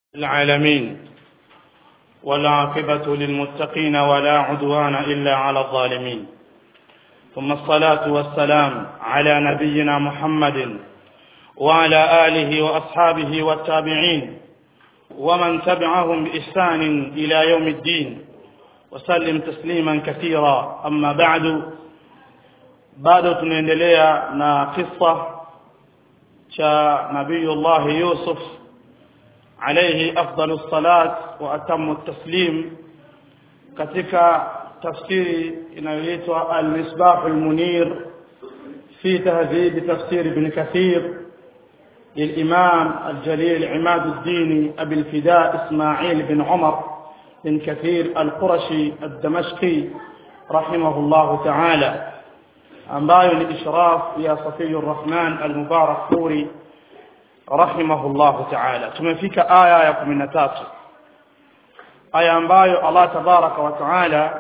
العالمين والعاقبة للمتقين ولا عدوان إلا على الظالمين ثم الصلاة والسلام على نبينا محمد وعلى آله وأصحابه والتابعين ومن تبعهم بإحسان إلى يوم الدين وسلم تسليما كثيرا أما بعد bado tunaendelea na kisa cha nabiyullah yusuf alayhi afdalu salat wa atamu taslim katika tafsiri inayoitwa al-misbah al-munir fi tahdhib tafsir ibn kathir للإمام الجليل عماد الدين أبي الفداء إسماعيل بن عمر بن كثير القرشي الدمشقي رحمه الله تعالى ambayo ni ishraf ya Safiyur Rahman al-Mubarak Furi rahimahullahu ta'ala tumefika aya ya 13 aya ambayo Allah tabaraka wa ta'ala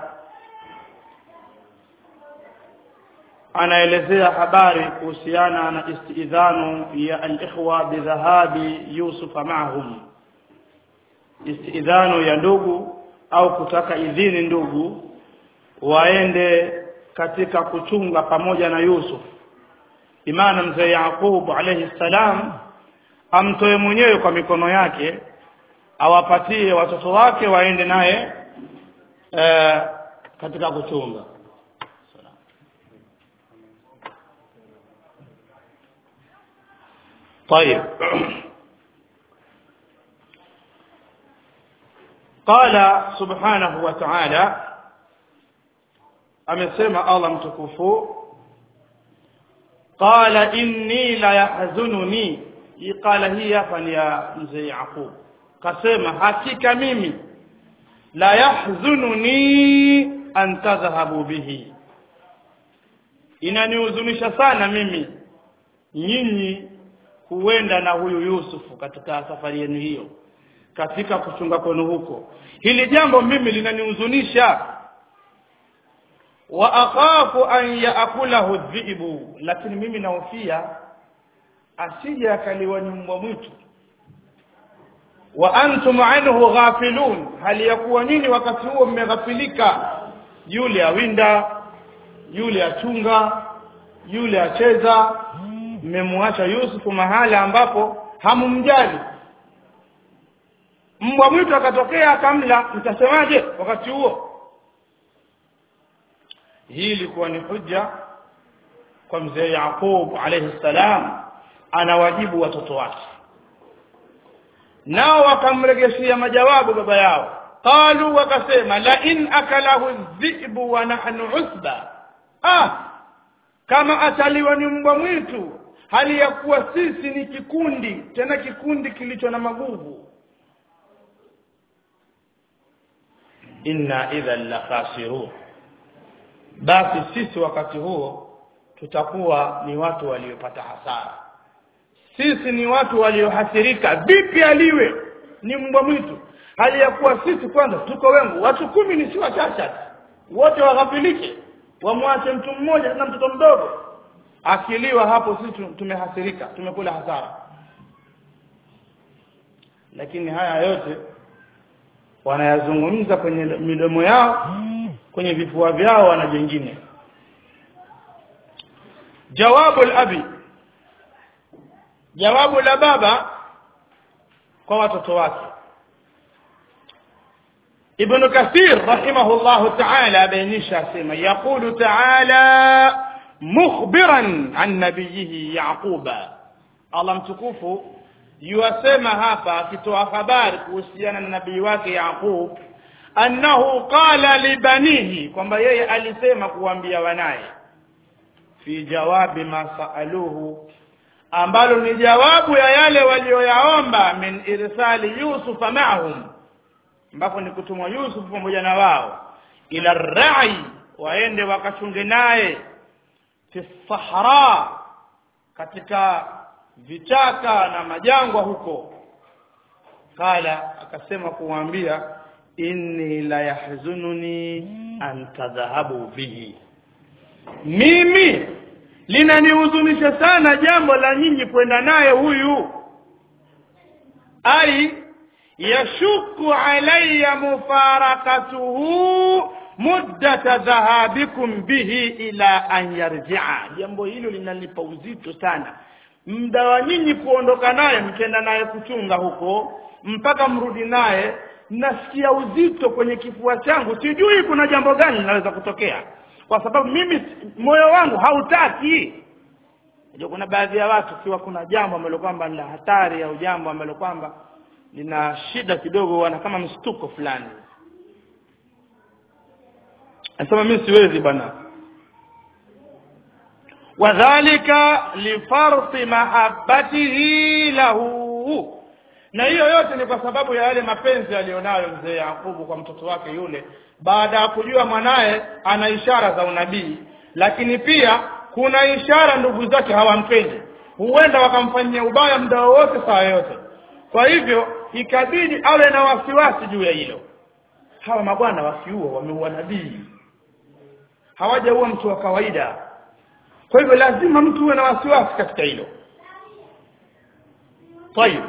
anaelezea habari kuhusiana na istidhanu ya al-ikhwa bidhahabi Yusuf ma'ahum istidhanu ya ndugu au kutaka idhini ndugu waende katika kuchunga pamoja na Yusuf imana mzee Yaqub alayhi salam amtoe mwenyewe kwa mikono yake awapatie watoto wake waende naye e, katika kuchunga طيب قال سبحانه وتعالى amesema Allah mtukufu qala inni la yahzununi hii qala hii hapa ni ya mzee Yaqub kasema hakika mimi la yahzununi an tadhhabu bihi inanihuzunisha sana mimi nyinyi huenda na huyu Yusufu katika safari yenu hiyo katika kuchunga kwenu huko hili jambo mimi linanihuzunisha wa akhafu an yaakulahu dhibu lakini mimi nahofia asije akaliwa ni mbwa mwitu wa antum anhu ghafilun hali ya kuwa nini wakati huo mmeghafilika yule awinda yule achunga yule acheza mmemwacha Yusufu mahala ambapo hamumjali mbwa mwitu akatokea akamla mtasemaje wakati huo hii ilikuwa ni hujja kwa mzee Yaqub alayhi salam anawajibu watoto wake nao wakamregeshia majawabu baba yao qalu wakasema la in akalahu dhibu wa nahnu usba ah kama ataliwa ni mbwa mwitu hali ya kuwa sisi ni kikundi tena kikundi kilicho na maguvu inna idhan la khasirun basi sisi wakati huo tutakuwa ni watu waliopata hasara sisi ni watu waliohasirika vipi aliwe ni mbwa mwitu hali ya kuwa sisi kwanza tuko wengi watu kumi ni si wachache wote waghafilike wamwache mtu mmoja na mtoto mdogo akiliwa hapo sisi tumehasirika tumekula hasara lakini haya yote wanayazungumza kwenye midomo yao kwenye vifua vyao wana jengine jawabu al-abi jawabu la baba kwa watoto wake ibn kathir rahimahullah ta'ala abainisha sema yaqulu ta'ala mukhbiran an nabiyhi yaquba Allah mtukufu yuasema hapa akitoa habari kuhusiana na nabii wake Yaqub annahu qala libanihi kwamba yeye alisema kuambia wanaye fi jawabi ma saaluhu ambalo ni jawabu ya yale walioyaomba min irsali yusuf ma'ahum ambapo ni kutumwa yusuf pamoja na wao ila rai waende wakachunge naye fi sahara katika vichaka na majangwa huko kala akasema kuwaambia inni la yahzununi an tadhhabu bihi mimi linanihuzunisha sana jambo la nyinyi kwenda naye huyu ai yashuku alayya mufarakatuhu muddata dhahabikum bihi ila an yarjia jambo hilo linanipa uzito sana muda wa nyinyi kuondoka naye mkenda naye kuchunga huko mpaka mrudi naye nasikia uzito kwenye kifua changu sijui kuna jambo gani linaweza kutokea kwa sababu mimi moyo wangu hautaki Unajua kuna baadhi ya watu kiwa kuna jambo ambalo kwamba ni la hatari au jambo ambalo kwamba lina shida kidogo wana kama mshtuko fulani anasema mimi siwezi bwana wadhalika lifarti mahabbatihi lahu na hiyo yote ni kwa sababu ya yale mapenzi aliyonayo mzee Yakubu kwa mtoto wake yule baada ya kujua mwanaye ana ishara za unabii lakini pia kuna ishara ndugu zake hawampendi huenda wakamfanyia ubaya muda wowote saa yote kwa hivyo ikabidi awe na wasiwasi juu ya hilo hawa mabwana wakiua wameua nabii hawajaua mtu wa kawaida kwa hivyo lazima mtu uwe na wasiwasi katika hilo طيب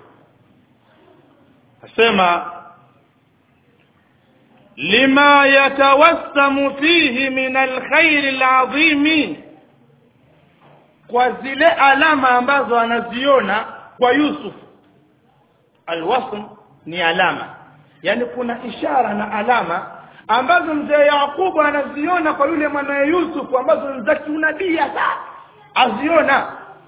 asema lima yatawassamu fihi min alkhairi alazimi kwa zile alama ambazo anaziona kwa Yusuf alwasm ni alama yani kuna ishara na alama ambazo mzee Yakubu anaziona kwa yule mwanae Yusuf ambazo ni za kiunabii hasa aziona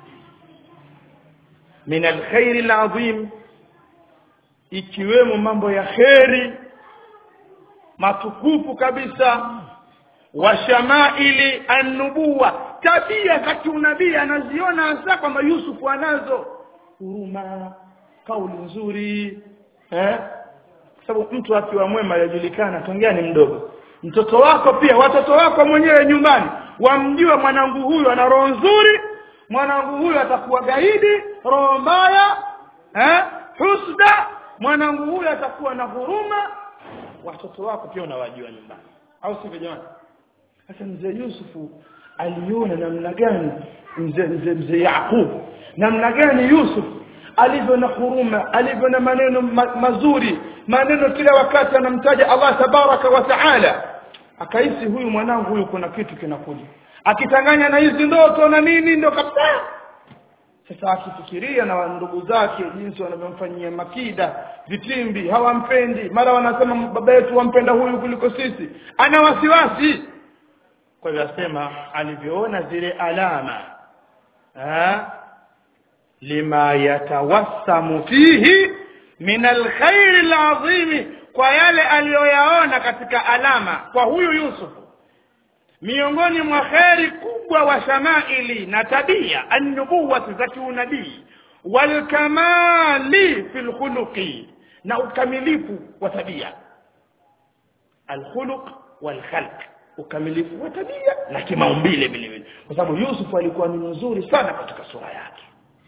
min alkhairi alazim ikiwemo mambo ya kheri matukufu kabisa wa shamaili annubuwa tabia za kiunabii anaziona hasa kwamba Yusufu anazo huruma kauli nzuri eh sababu mtu akiwa mwema yajulikana tongea ni mdogo mtoto wako pia watoto wako mwenyewe nyumbani wamjue mwanangu huyu ana roho nzuri mwanangu huyu atakuwa gaidi roho mbaya eh husda mwanangu huyu atakuwa na huruma watoto wako pia unawajua nyumbani au sivyo jamani sasa mzee Yusufu aliona namna gani mzee mzee mzee Yakub namna gani Yusuf alivyo na huruma alivyo na maneno ma, mazuri maneno kila wakati anamtaja Allah tabaraka wa taala akahisi huyu mwanangu huyu kuna kitu kinakuja akitanganya na hizi ndoto na nini ndo kabisa sasa akifikiria na ndugu zake jinsi wanavyomfanyia makida vitimbi hawampendi mara wanasema baba yetu wampenda huyu kuliko sisi ana wasiwasi kwa hivyo asema alivyoona zile alama ha? lima yatawassamu fihi min alkhairi alazimi kwa yale aliyoyaona katika alama kwa huyu Yusufu miongoni mwa kheri kubwa wa shamaili na tabia annubuwati za kiunabii walkamali fi lkhuluqi na ukamilifu wa tabia alkhuluq walkhalq ukamilifu wa tabia na kimaumbile vile vile kwa sababu Yusuf alikuwa ni mzuri sana katika sura yake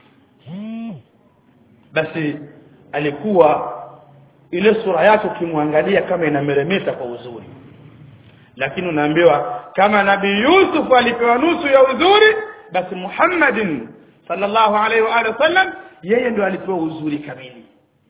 basi alikuwa ile sura yake ukimwangalia kama inameremeta kwa uzuri lakini unaambiwa kama nabii Yusuf alipewa nusu ya uzuri basi Muhammadin sallallahu alaihi wa alihi wasallam yeye ndio alipewa uzuri kamili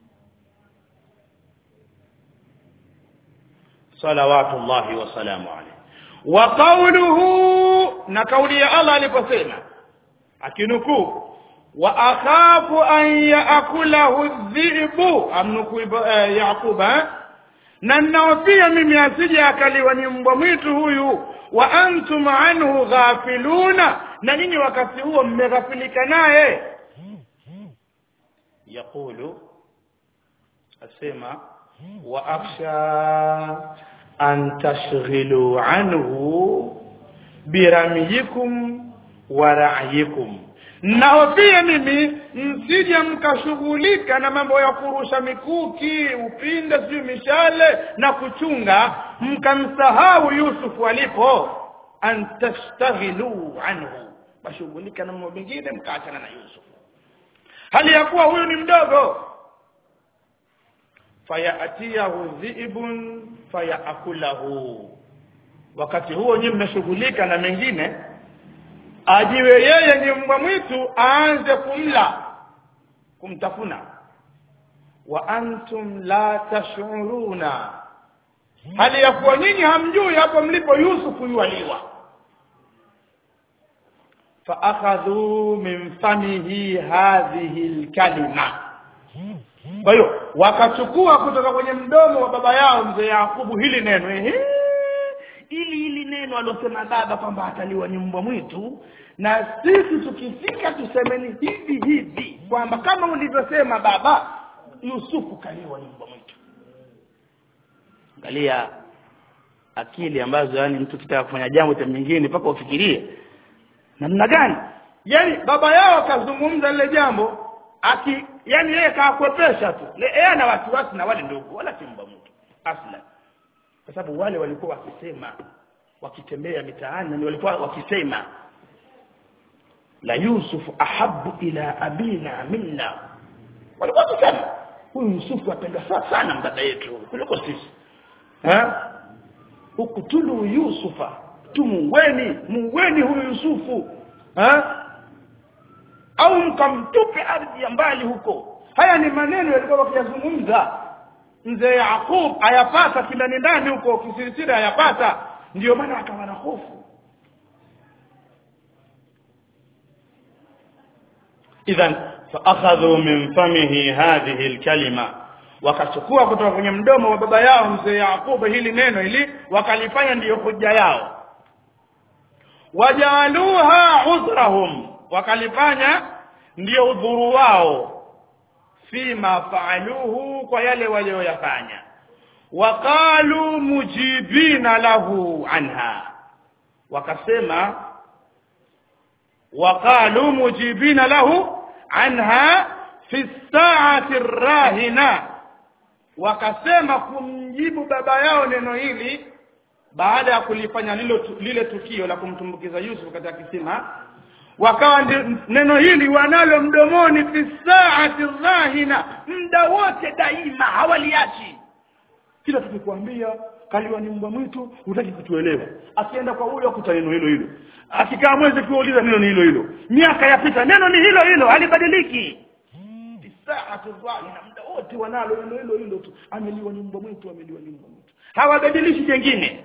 salawatullahi wa salamu alayhi wa qawluhu na kauli ya Allah aliposema akinukuu wa akhafu an yaakulahu dhibu amnuku eh, yaquba na ninaofia mimi asije akaliwa ni mbwa mwitu huyu wa antum anhu ghafiluna na nyinyi wakati huo mmeghafilika naye yaqulu asema wa akhsha an tashghilu anhu biramiyikum wa ra'yikum nahofia mimi msije mkashughulika na mambo ya kurusha mikuki upinde sijui mishale na kuchunga mkamsahau yusufu alipo an tastaghilu anhu mashughulika na mambo mengine mkaachana na yusufu hali ya kuwa huyu ni mdogo fayatiyahu dhiibun fayaakulahu wakati huo nyinyi mmeshughulika na mengine ajiwe yeye ni mbwa mwitu aanze kumla kumtafuna wa antum la tash'uruna hali ya kuwa nyinyi hamjui hapo mlipo Yusufu yualiwa faakhadhu min famihi hadhihi alkalima kwa hiyo wakachukua kutoka kwenye mdomo wa baba yao mzee Yakubu hili neno ehe ili hili neno alosema baba kwamba ataliwa ni mbwa mwitu na sisi tukifika tusemeni hivi hivi kwamba kama ulivyosema baba Yusufu kaliwa ni mbwa mwitu angalia akili ambazo yani mtu kitaka kufanya jambo tena nyingine mpaka ufikirie namna gani yani baba yao kazungumza lile jambo aki yani yeye kakwepesha tu yeye ana wasiwasi na wale ndugu wala si mbwa mwitu aslan kwa sababu wale walikuwa wakisema wakitembea mitaani ni walikuwa wakisema la yusufu ahabu ila abina minna walikuwa wakisema huyu yusufu apenda sana baba yetu kuliko sisi ha ukutulu yusufa tumuweni muweni huyu yusufu ha au mkamtupe ardhi ya mbali huko haya ni maneno yalikuwa wakiyazungumza mzee Yakub ayapata kindani ndani huko kisirisiri ayapata ndio maana akawa na hofu idhan faakhadhu min famihi hadhihi alkalima wakachukua kutoka kwenye mdomo wa baba yao mzee Yakub hili neno ili wakalifanya ndiyo hoja yao wajaluha udhrahum wakalifanya ndiyo udhuru wao fima faaluhu kwa yale walioyafanya waqalu mujibina lahu anha wakasema waqalu mujibina lahu anha fi saati rahina wakasema kumjibu baba yao neno hili baada ya kulifanya lilo, lile tukio la kumtumbukiza Yusuf katika kisima wakawa neno hili wanalo mdomoni fi saati dhahina muda wote daima hawaliachi kila tukikwambia kaliwa ni mbwa mwitu hutaki kutuelewa akienda kwa huyo akuta neno hilo hilo akikaa mwezi kuuliza neno ni hilo hilo miaka yapita neno ni hilo hilo halibadiliki fi saati dhahina muda wote wanalo neno hilo hilo tu ameliwa ni mbwa mwitu ameliwa ni mbwa mwitu hawabadilishi jengine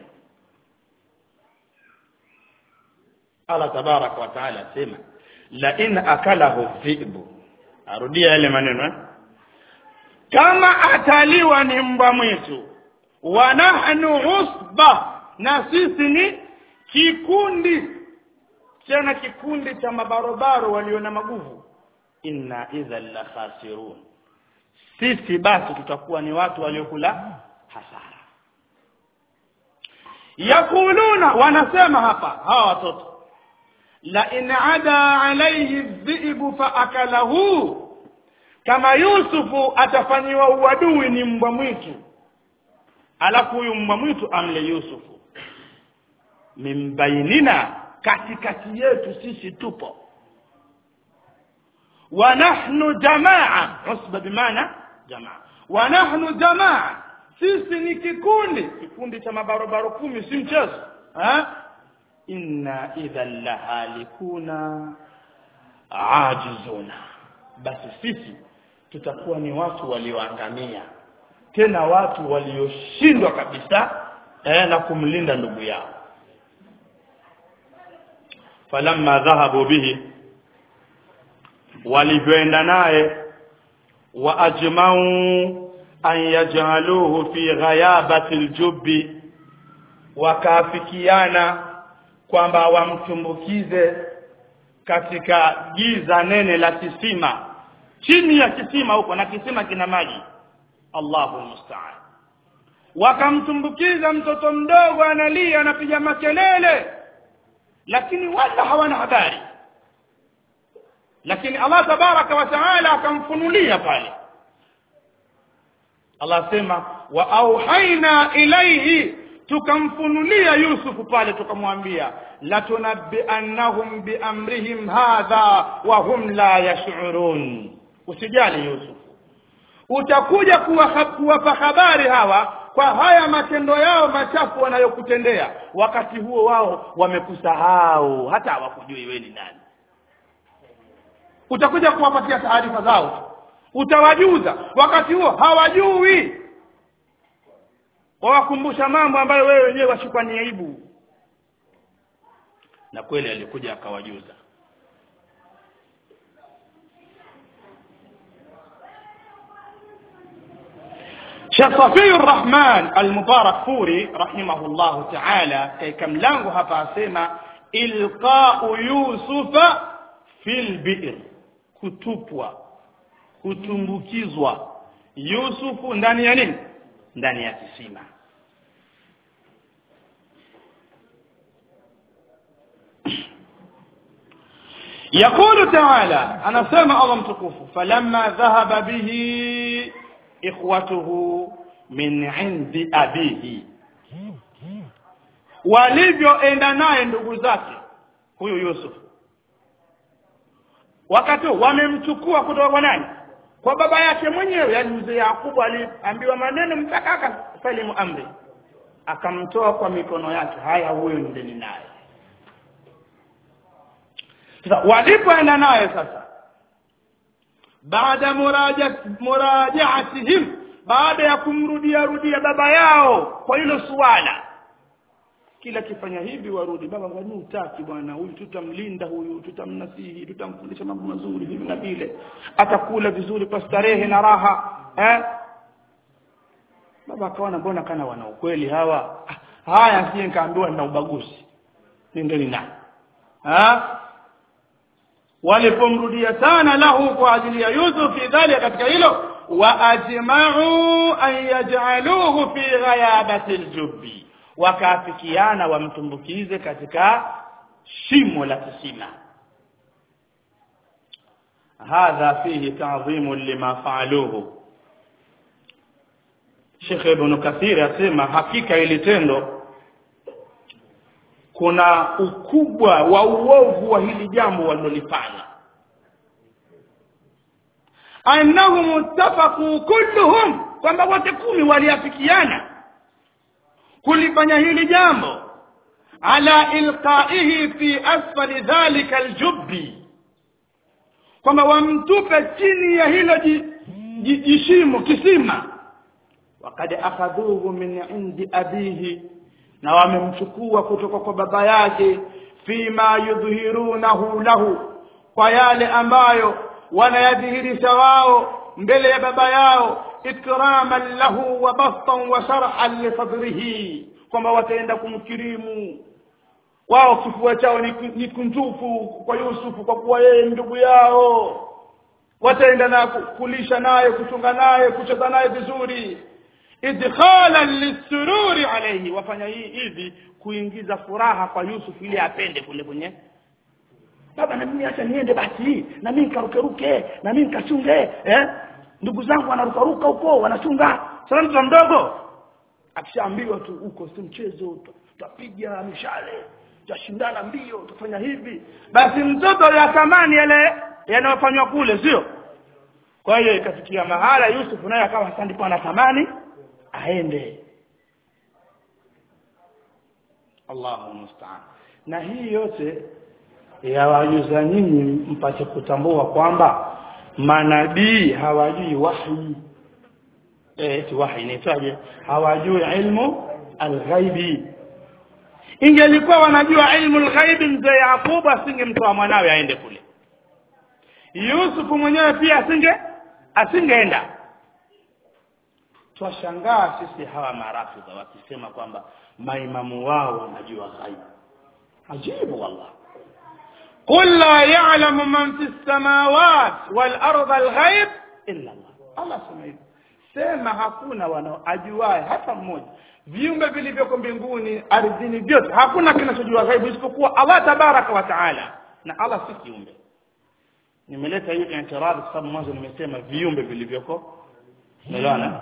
Allah tabaraka wa taala asema la in akalahu dhibu arudia yale maneno eh? kama ataliwa ni mbwa mwitu wa nahnu usba na sisi ni kikundi tena kikundi cha mabarobaro walio na maguvu inna idhan la khasirun sisi basi tutakuwa ni watu waliokula hasara yakuluna wanasema hapa hawa watoto la in ada alayhi dhibu fa akalahu kama yusufu atafanyiwa uadui ni mbwa mwitu alafu huyu mbwa mwitu amle yusufu mimbainina katikati yetu sisi tupo wa nahnu jamaa usba bimaana jamaa wa nahnu jamaa sisi ni kikundi kikundi cha mabarobaro kumi si mchezo ha? inna idhan lahalikuna ajizuna basi sisi tutakuwa ni watu walioangamia tena watu walioshindwa kabisa eh, na kumlinda ndugu yao falamma dhahabu bihi walivyoenda naye wa ajmau an yaj'aluhu fi ghayabati aljubbi wakaafikiana kwamba wamtumbukize katika giza nene la kisima chini ya kisima huko na kisima kina maji Allahu musta'an wakamtumbukiza mtoto mdogo analia anapiga makelele lakini wala hawana habari lakini Allah tabaraka wa taala akamfunulia pale Allah sema wa auhaina ilaihi tukamfunulia Yusufu pale tukamwambia latunabbiannahum biamrihim hadha wa hum la yash'urun usijali Yusuf utakuja kuwapa habari hawa kwa haya matendo yao machafu wanayokutendea wakati huo wao wamekusahau hata hawakujui wewe ni nani utakuja kuwapatia taarifa zao utawajuza wakati huo hawajui wawakumbusha mambo ambayo wewe wenyewe washikwa ni aibu na kweli alikuja akawajuza Sheikh Safiur Rahman Al-Mubarak Furi rahimahullahu ta'ala katika mlango hapa asema ilqa'u Yusufa fil bi'r kutupwa kutumbukizwa Yusufu ndani ya nini ndani ya kisima يقول تعالى أنا سامع الله متكوف فلما ذهب به إخوته من عند أبيه walivyoenda naye ndugu zake huyu Yusuf wakati wamemchukua kutoka kwa nani kwa baba yake mwenyewe yani mzee Yakubu aliambiwa maneno mpaka akasalimu amri akamtoa kwa mikono yake haya huyo ndeni naye sasa walipoenda naye sasa baada murajaatihim baada ya kumrudia rudia baba yao kwa hilo suala kila kifanya hivi warudi baba kwani utaki bwana huyu tutamlinda huyu tutamnasihi tutamfundisha mambo mazuri hivi na vile atakula vizuri kwa starehe na raha eh baba akaona mbona kana wana ukweli hawa haya sie nikaambiwa nina ubaguzi nendeni na ha walipomrudia sana lahu kwa ajili ya Yusuf fi dhalika katika hilo wa ajma'u an yaj'aluhu fi ghayabati aljubbi wakaafikiana wamtumbukize katika shimo la kisima hadha fihi ta'dhimu lima fa'aluhu Sheikh Ibn Kathir asema hakika ili tendo kuna ukubwa wa uovu wa hili jambo walilofanya annahum muttafaqu kulluhum kwamba wote kumi waliafikiana kulifanya hili jambo ala ilqaihi fi asfali dhalika aljubbi kwamba wamtupe chini ya hilo jishimo kisima wakad akhadhuhu min indi abihi na wamemchukua kutoka kwa baba yake fima yudhihirunahu lahu kwa yale ambayo wanayadhihirisha wao mbele ya baba yao ikraman lahu wa bastan wa sharhan li sadrihi kwamba wataenda kumkirimu wao kifua chao ni kunjufu kwa Yusufu kwa kuwa yeye ndugu yao wataenda na kulisha naye kuchunga naye kucheza naye vizuri idkhalan lisururi alayhi wafanya hii hivi kuingiza furaha kwa Yusuf ili apende kule kwenye baba na mimi acha niende basi na mimi nikarukeruke na mimi nikachunge eh ndugu zangu wanarukaruka huko wanachunga sasa mtoto mdogo akishaambiwa tu huko si mchezo tutapiga mishale tutashindana mbio tutafanya hivi basi mtoto ya thamani yale yanayofanywa kule sio kwa hiyo ikafikia mahala Yusuf naye akawa sasa ndipo anatamani aende Allahu musta'an na hii yote yawajuza nyinyi mpate kutambua kwamba manabii hawajui wahi eh wahi inaitwaje hawajui ilmu alghaibi ingelikuwa wanajua ilmu alghaibi mzee Yakubu asingemtoa mwanawe aende kule Yusuf mwenyewe pia asinge asingeenda twashangaa sisi hawa marafidha wakisema kwamba maimamu wao wanajua ghaibu ajibu wallah قل لا يعلم من في السماوات والارض الغيب الا الله الله سمع sema hakuna wanaoajuae hata mmoja viumbe vilivyoko mbinguni ardhini vyote hakuna kinachojua ghaibu isipokuwa Allah tabaraka wa taala na Allah si kiumbe nimeleta hiyo i'tiradhi kwa sababu mwanzo nimesema viumbe vilivyoko unaelewana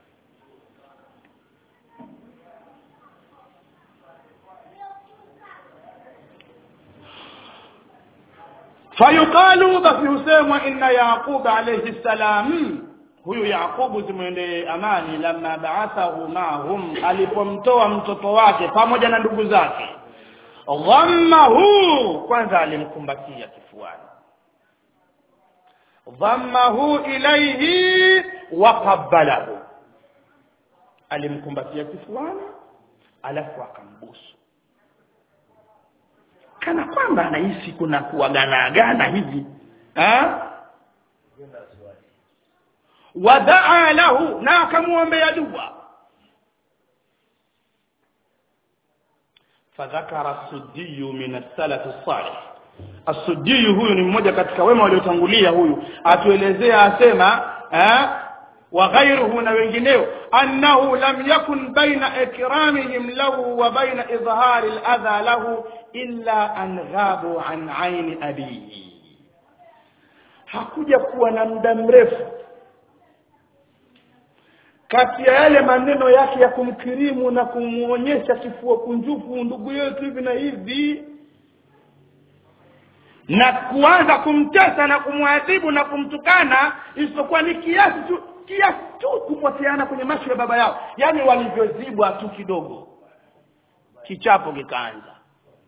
fayuqalu basi husemwa inna yaqub alayhi salam huyu yaqubu zimwende amani lamma ba'athahu ma'hum alipomtoa mtoto wake pamoja na ndugu zake dhammahu kwanza alimkumbatia kifuani dhammahu ilayhi wa qabbalahu alimkumbatia kifuani alafu akambusu kana kwamba anahisi kuna kuaganaagana hivi ha? wadaa lahu na akamwombea dua fadhakara sudiyu min as-salaf as-salih as-sudiyu huyu ni mmoja katika wema waliotangulia huyu atuelezea asema eh wa ghayruhu na wengineo annahu lam yakun baina ikramihim lahu wa baina idhhari al-adha lahu illa an ghabu an aini abihi hakuja kuwa na muda mrefu kati ya yale maneno yake ya kumkirimu na kumuonyesha kifua kunjufu ndugu yetu hivi na hivi na kuanza kumtesa na kumwadhibu na kumtukana isipokuwa ni kiasi tu kiasi tu kupoteana kwenye macho ya baba yao yaani walivyozibwa tu kidogo kichapo kikaanza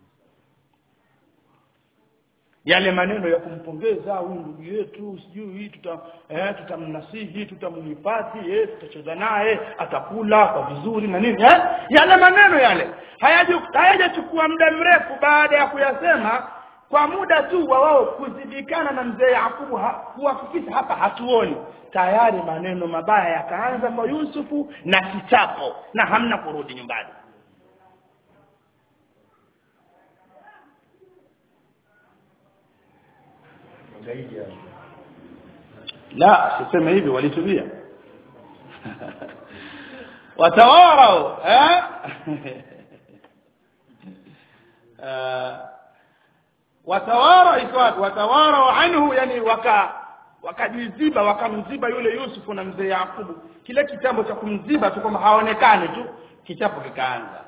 yale maneno ya kumpongeza huyu ndugu yetu sijui tuta eh, tutamnasihi tutamhifadhi eh, tutacheza naye atakula kwa vizuri na nini eh? yale maneno yale hayajachukua muda mrefu baada ya kuyasema kwa muda tu wa wao kuzidikana na mzee Yakubu ha, kuhakikisha hapa hatuoni tayari maneno mabaya yakaanza kwa Yusufu na kichapo na hamna kurudi nyumbani la siseme hivi walitubia watawarau eh uh, watawara itwaje watawara anhu yani waka wakajiziba wakamziba yule Yusufu na mzee Yakubu kile kitambo cha kumziba tu kama haonekani tu kichapo kikaanza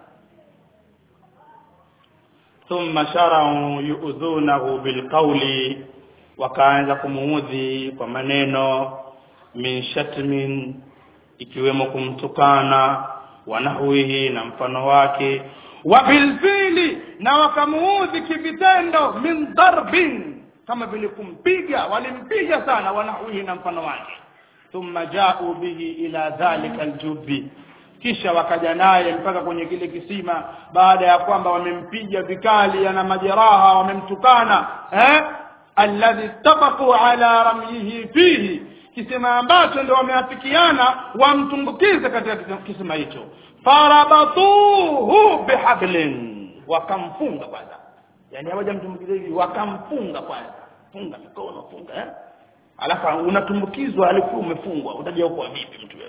thumma sharau yu'dhunahu bilqawli wakaanza kumuudhi kwa maneno min shatmin ikiwemo kumtukana wanahwihi na mfano wake wa bilfili na wakamuudhi kivitendo min darbin kama vile kumpiga walimpiga sana wanahwihi na mfano wake thumma jau bihi ila dhalika aljubi kisha wakaja naye mpaka kwenye kile kisima baada ya kwamba wamempiga vikali ana majeraha wamemtukana eh alladhi tabaqu ala ramyihi fihi kisima ambacho ndio wameafikiana wamtumbukize katika kisima hicho farabatuhu bihablin wakamfunga kwanza yani hawajamtumbukiza hivi wakamfunga kwanza funga mikono funga eh alafu unatumbukizwa alikuwa umefungwa utaja huko vipi mtu wewe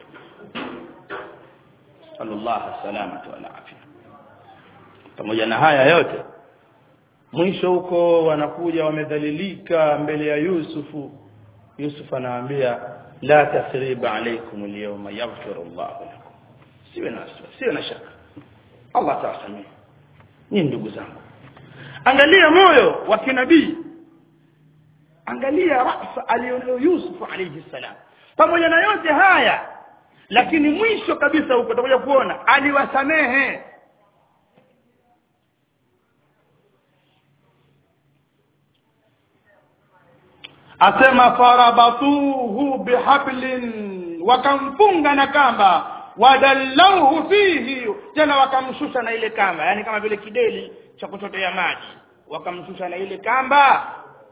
sallallahu salamatu wa afya pamoja na haya yote mwisho huko wanakuja wamedhalilika mbele ya Yusufu Yusuf anawaambia la tasriba alaykum alyawma yaghfiru Allah lakum siwe na siwe na shaka Allah atawasamehe nyinyi ndugu zangu angalia moyo wa kinabii angalia rasa alionayo Yusuf alayhi salam pamoja na yote haya lakini mwisho kabisa huko tutakuja kuona aliwasamehe asema farabatuhu bihablin wakamfunga na kamba wadallauhu fihi tena wakamshusha na ile kamba yani kama vile kideli cha kuchotea maji wakamshusha na ile kamba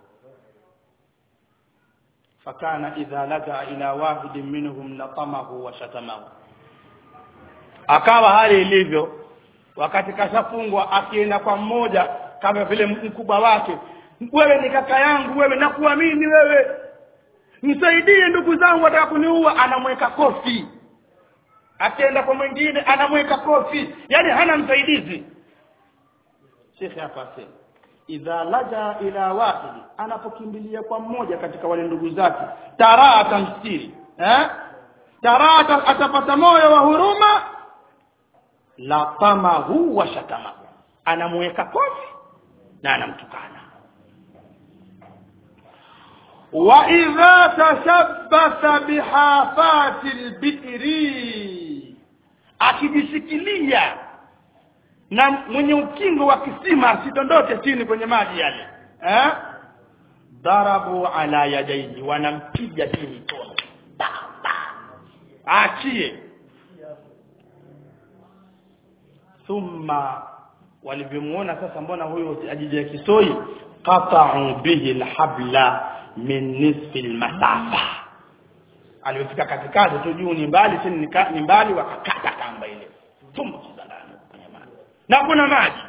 fakana idha laja ila wahidin minhum latamahu wa shatamahu akawa hali ilivyo wakati kashafungwa akienda kwa mmoja kama vile mkubwa wake wewe ni kaka yangu wewe nakuamini wewe msaidie ndugu zangu wataka kuniua anamweka kofi akienda kwa mwingine anamweka kofi yani hana msaidizi shekhe hapa asema idha laja ila wahidi anapokimbilia kwa mmoja katika wale ndugu zake taraa atamstiri eh taraa atapata moyo wa huruma la tamahu wa shatamahu anamweka kofi na anamtukana wa idha tashabbatha bihafati albitri akijishikilia na mwenye ukingo wa kisima asidondoke chini kwenye maji yale eh darabu ala yadaihi wanampiga hii mikono Pa, pa. aachie thumma walivyomuona sasa mbona huyu ajija kisoi qata'u bihi alhabla min nisfi almasafa alipofika katikati tu juu ni mbali chini ni ka- ni mbali wakakata kamba ile tumbukiza ndani kwenye maji na kuna maji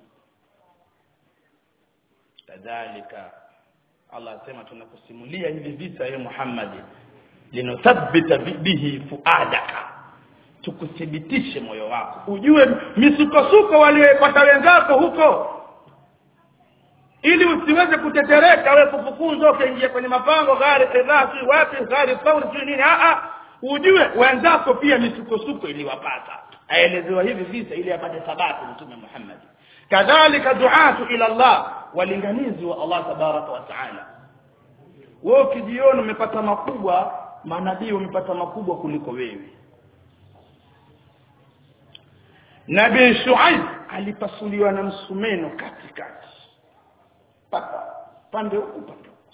kadhalika Allah asema tunakusimulia hivi vita ya Muhammad linuthabbita bi- bihi fuadaka tukuthibitishe moyo wako ujue misukosuko walioipata wenzako huko ili usiweze kutetereka wewe kufukuzwa ukaingia kwenye mapango gari kadhaa si wapi gari fauli si nini a a ujue wenzako pia misukosuko iliwapata aelezewa hivi visa ili apate thabati mtume Muhammad kadhalika duatu ila Allah walinganizi wa Allah tabaraka wa taala wewe ukijiona umepata makubwa manabii wamepata makubwa kuliko wewe Nabii Shuaib alipasuliwa na msumeno katikati paka pande huku pande huku.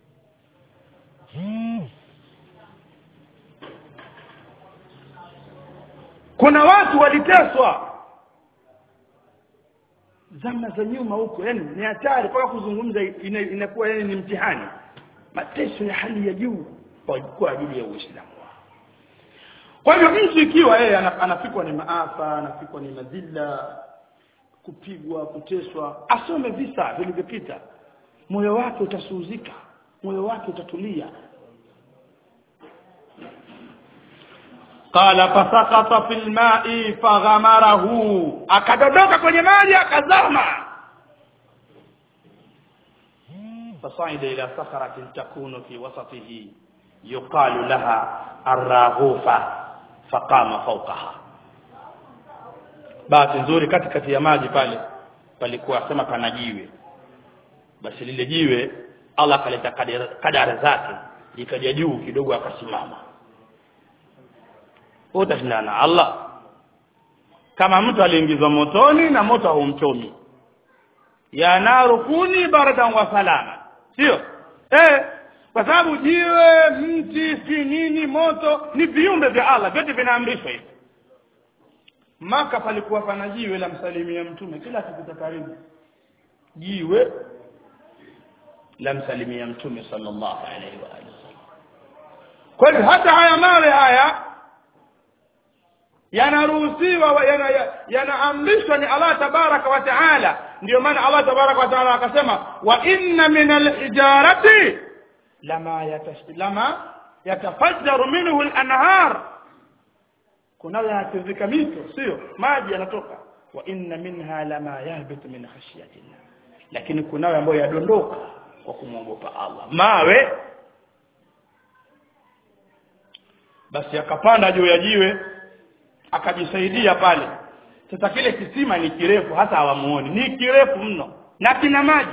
kuna watu waliteswa zama za nyuma huko yani ni hatari mpaka kuzungumza ina- inakuwa yani ni mtihani mateso ya hali ya juu kwa kwa ajili ya Uislamu wao kwa hivyo mtu ikiwa yeye ana- anafikwa ni maafa anafikwa ni madhila kupigwa kuteswa asome visa vilivyopita moyo wake utasuuzika moyo wake utatulia qala fasaqata fil ma'i faghamarahu akadondoka kwenye maji akazama فصعد إلى صخرة تكون في وسطه يقال لها الراغوفة فقام فوقها bahati nzuri katikati ya maji pale palikuwa sema pana jiwe basi lile jiwe Allah akaleta kadara- kadara zake likaja juu kidogo akasimama Wewe utashindana na Allah kama mtu aliingizwa motoni na moto haumchomi ya naru kuni baradan wa salama sio eh kwa sababu jiwe mti si nini moto ni viumbe vya Allah vyote vinaamrishwa hivi maka palikuwa pana jiwe la msalimia mtume kila akipita karibu jiwe la msalimia mtume sallallahu alaihi wa alihi wasallam kwa hivyo hata haya mawe haya yanaruhusiwa wa- yana- ya- yanaamrishwa ni Allah tabaraka wa taala ndio maana Allah tabaraka wa taala akasema wa inna min alhijarati lama yatash- lama yatafajjaru minhu al-anhar kuna yanatiririka mito sio maji yanatoka wa inna minha lama yahbitu min khashyatillah lakini kunayo ambayo yadondoka kwa kumwogopa Allah mawe basi akapanda juu ya jiwe akajisaidia pale sasa kile kisima ni kirefu hata hawamuoni ni kirefu mno na kina maji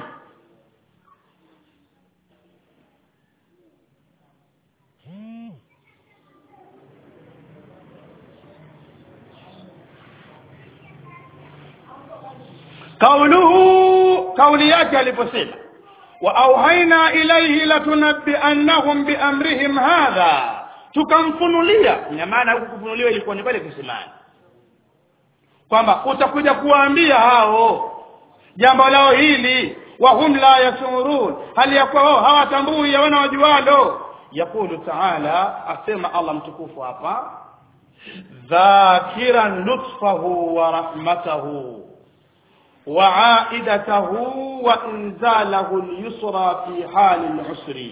kauluhu kauli yake aliposema wa auhaina ilayhi latunabbiannahum biamrihim hadha tukamfunulia ina maana huku kufunuliwa ilikuwa ni pale kisimani kwamba utakuja kuwaambia hao jambo lao hili wa hum la yashurun hali ya kuwa wao hawatambui yawana wajualo yakulu taala asema Allah mtukufu hapa dhakiran lutfahu wa rahmatahu وعائدته وإنزاله اليسرى في حال العسر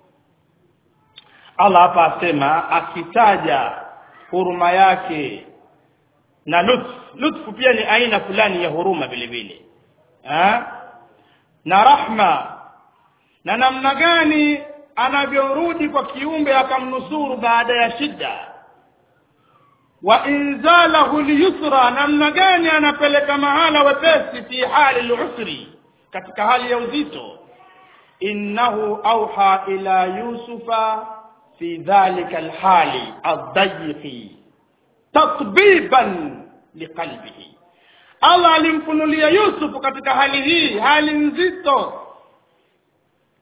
Allah hapa asema akitaja huruma yake na lutf lutfu pia ni aina fulani ya huruma vile vile eh? na rahma na namna gani anavyorudi kwa kiumbe akamnusuru baada ya shida wa inzalahu liyusra namna gani anapeleka mahala wepesi fi hali lusri katika hali ya uzito innahu auha ila yusufa fi dhalika alhali addayiqi tatbiban liqalbihi Allah alimfunulia Yusuf katika hali hii hali nzito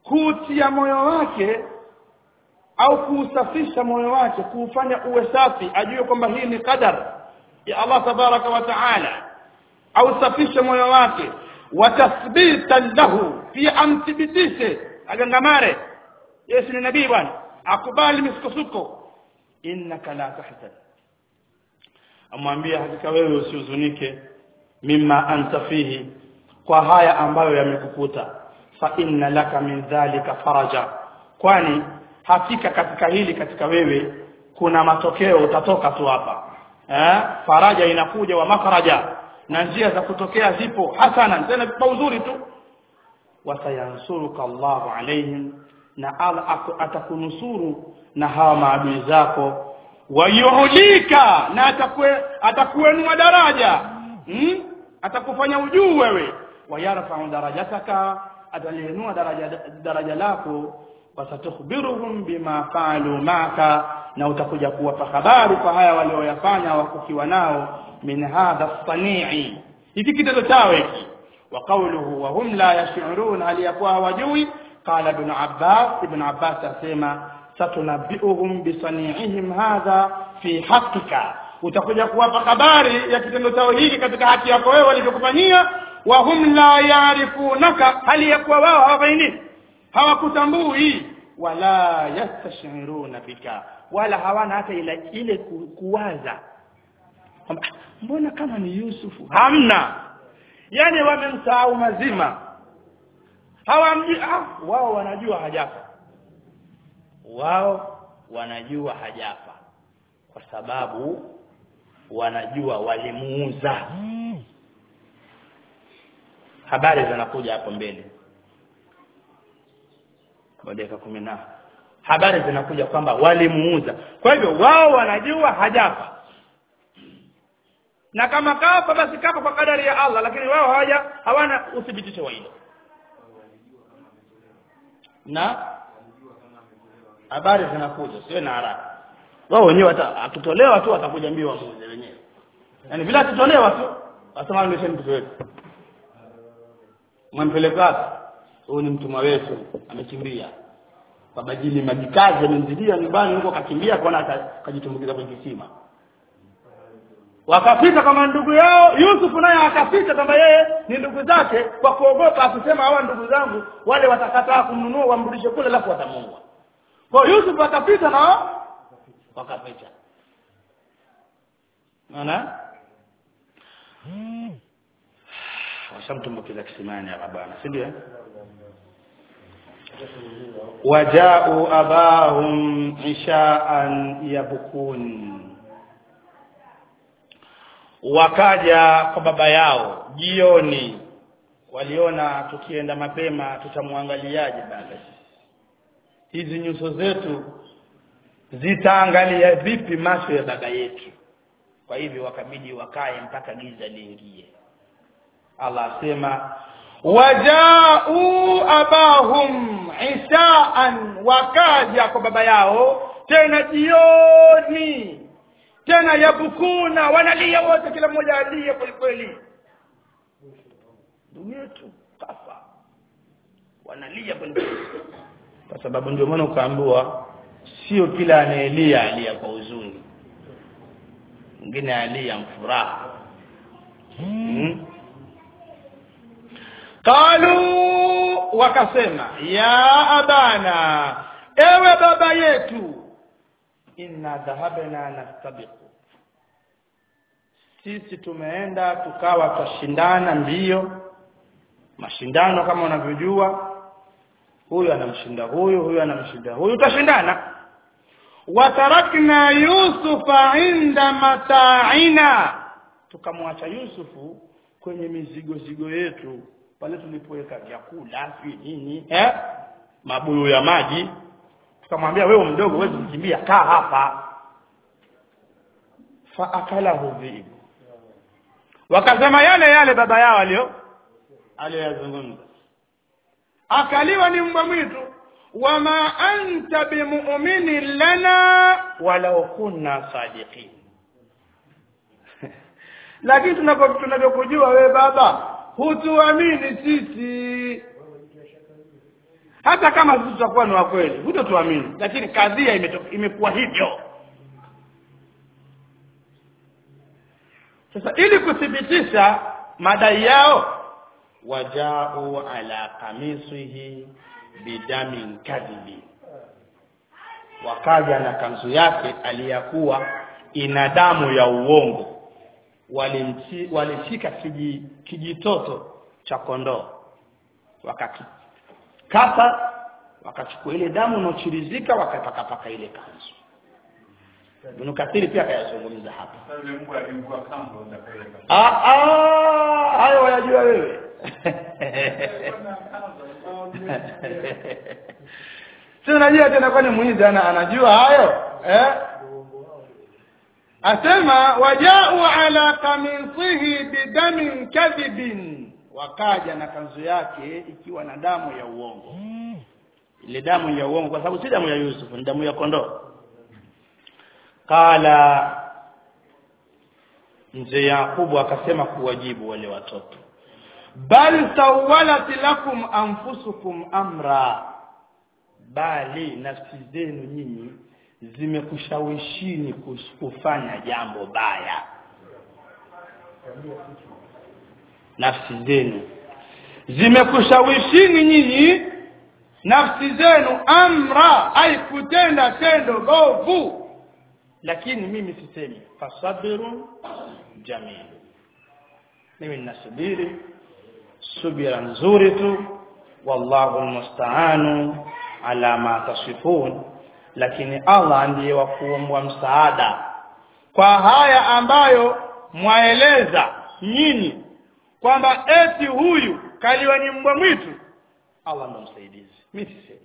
kuutia moyo wake au kuusafisha moyo wake kuufanya uwe safi ajue kwamba hii ni qadar ya Allah tabaraka wa taala au safishe moyo wake wa tathbitan lahu pia amthibitishe agangamare yeye ni nabii bwana akubali misukosuko innaka la tahzan amwambia hakika wewe usihuzunike mimma anta fihi kwa haya ambayo yamekukuta fa inna laka min dhalika faraja kwani hakika katika hili katika wewe kuna matokeo utatoka tu hapa eh faraja inakuja wa makharaja na njia za kutokea zipo hasana tena kwa uzuri tu wasayansuruka Allahu alaihim na Allah atakunusuru na hawa maadui zako wayuhulika na atakue atakuenua daraja hmm? atakufanya ujuu wewe wayarfa'u darajataka ataliinua daraja daraja lako wasatukhbiruhum bima faalu maka na utakuja kuwapa habari kwa haya walioyafanya wakukiwa nao min hadha sanii hiki kitendo chao hiki wa qawluhu wa hum la yash'urun hali yakuwa hawajui qala ibn abbas ibn abbas asema satunabbiuhum bisani'ihim hadha fi haqqika utakuja kuwapa habari ya kitendo chao hiki katika haki yako wewe walivyokufanyia wa hum la yarifunaka hali yakuwa wao hawafaini hawakutambui wala yastashiruna bika wala hawana hata ile ile ku, kuwaza kwamba mbona kama ni Yusufu hamna yani wamemsahau mazima hawamjui ah, wao wanajua hajafa wao wanajua hajafa kwa sababu wanajua walimuuza habari zinakuja hapo mbele kwa dakika kumi na habari zinakuja kwamba walimuuza kwa hivyo wao wanajua hajafa na kama kafa basi kafa kwa kadari ya Allah lakini wao hawaja hawana uthibitisho wa hilo na habari zinakuja sio na haraka wao wenyewe akitolewa tu atakuja mbio wamuuze wenyewe yani bila akitolewa tu wasema ndio mtoto wetu mwampeleka wapi huyu ni mtumwa wetu amekimbia babajili majikazi amemzidia nyumbani huko kakimbia kwaona kajitumbukiza kwenye kisima wakapita kama ndugu yao Yusuf naye akapita kwamba yeye ni ndugu zake kwa kuogopa akisema hawa ndugu zangu wale watakataa kumnunua wamrudishe kule alafu watamuua kwa Yusuf akapita na wakapita unaona washamtumbukiza kisimani hapa bwana si ndio wajau abahum ishaan yabkun wakaja kwa baba yao jioni waliona tukienda mapema tutamwangaliaje baba hizi nyuso zetu zitaangalia vipi macho ya baba yetu kwa hivyo wakabidi wakae mpaka giza liingie Allah asema wajau abahum isaan wakaja kwa baba yao tena jioni tena yabukuna wanalia wote kila mmoja alia kweli kweli ndugu yetu kafa wanalia kweli kweli kwa sababu ndio maana ukaambiwa sio kila anayelia alia kwa huzuni mwingine alia mfuraha hmm? qalu wakasema ya abana ewe baba yetu inna dhahabna nastabiqu sisi tumeenda tukawa twashindana mbio mashindano kama unavyojua huyu anamshinda huyu huyu anamshinda huyu utashindana watarakna yusufa inda mata'ina tukamwacha yusufu kwenye mizigo zigo yetu pale tulipoweka vyakula si nini eh mabuyu ya maji tukamwambia wewe mdogo huwezi kukimbia kaa hapa fa akalahu dhibu wakasema yale yale baba yao alio aliyazungumza akaliwa ni mbwa mwitu wama anta bimu'minin lana walau kunna sadiqin lakini tunavyokujua wewe baba hutuamini sisi hata kama sisi tutakuwa ni wa kweli hutotuamini lakini kadhia imeto- imekuwa hivyo sasa ili kuthibitisha madai yao wajau ala kamisihi bidamin kadhibi wakaja na kanzu yake aliyakuwa ina damu ya uongo walimchi- walishika kiji, kijitoto cha kondoo wakakikata wakachukua ile damu inaochirizika wakapakapaka ile kanzu Ibn Kathiri pia akayazungumza hapa Sasa yule mbwa alikuwa kambo utapeleka. Ah, ah, hayo wayajua wewe si unajua tena kwani mwizi ana anajua hayo eh? asema wajau ala kamisihi bidamin kadhibin wakaja na kanzu yake ikiwa na damu ya uongo ile damu ya uongo kwa sababu si damu ya Yusuf ni damu ya kondoo qala mzee Yakubu akasema kuwajibu wale watoto bal sawalat lakum anfusukum amra bali nafsi zenu nyinyi zimekushawishini kus- kufanya jambo baya nafsi zenu zimekushawishini nyinyi nafsi zenu amra ay kutenda tendo bovu lakini mimi sisemi fasabirun jamil mimi ninasubiri subira nzuri tu wallahu almusta'anu ala ma tasifun lakini Allah ndiye wa kuombwa msaada kwa haya ambayo mwaeleza nyinyi kwamba eti huyu kaliwa ni mbwa mwitu Allah ndo msaidizi mimi sisemi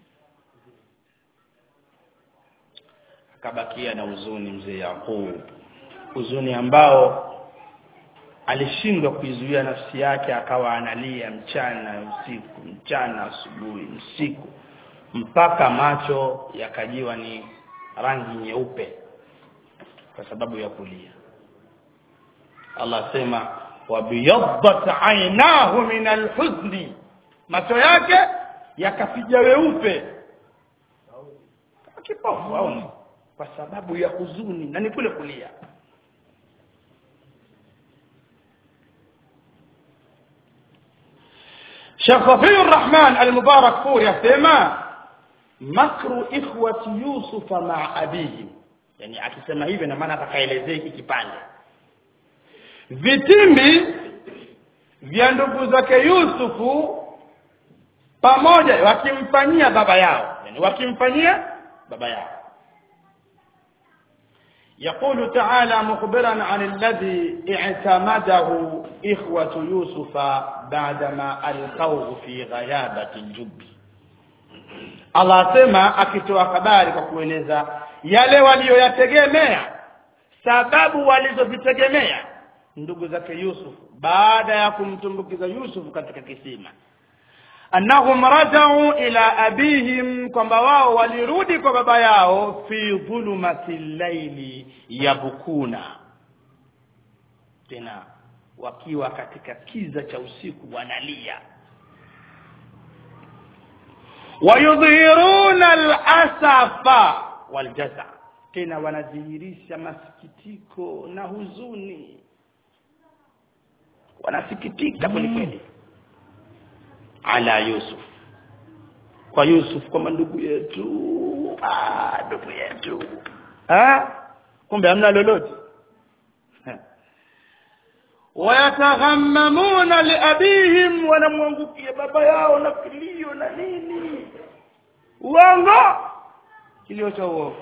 akabakia na huzuni mzee Yakub huzuni ambao alishindwa kuizuia nafsi yake akawa analia mchana usiku mchana asubuhi usiku mpaka macho yakajiwa ni rangi nyeupe kwa sababu ya kulia Allah asema wabiyaddat ainahu min alhuzni macho yake yakapiga weupe Kama kipofu au kwa sababu ya huzuni na ni kule kulia Sheikh Safiur Rahman Al-Mubarak Furi asema makru ikhwati Yusuf ma abihi yani akisema hivyo na maana atakaelezea hiki kipande vitimbi vya ndugu zake Yusufu pamoja wakimfanyia baba yao yani wakimfanyia baba yao يقول تعالى مخبرا عن الذي اعتمده إخوة يوسف بعدما ألقوه في غيابة الجب Allah sema akitoa habari kwa kueleza yale waliyoyategemea sababu walizozitegemea ndugu zake Yusuf baada ya kumtumbukiza Yusuf katika kisima annahum rajau ila abihim kwamba wao walirudi kwa baba yao fi dhulumati llaili yabukuna tena wakiwa katika kiza cha usiku wanalia wayudhhiruna alasafa waljaza tena wanadhihirisha masikitiko na huzuni wanasikitika kweli kweli ala Yusuf kwa Yusuf kwamba ndugu yetu ah ndugu yetu ah kumbe hamna lolote wayataghammamuna liabihim wanamwangukia baba yao na kilio na nini uongo kilio cha uongo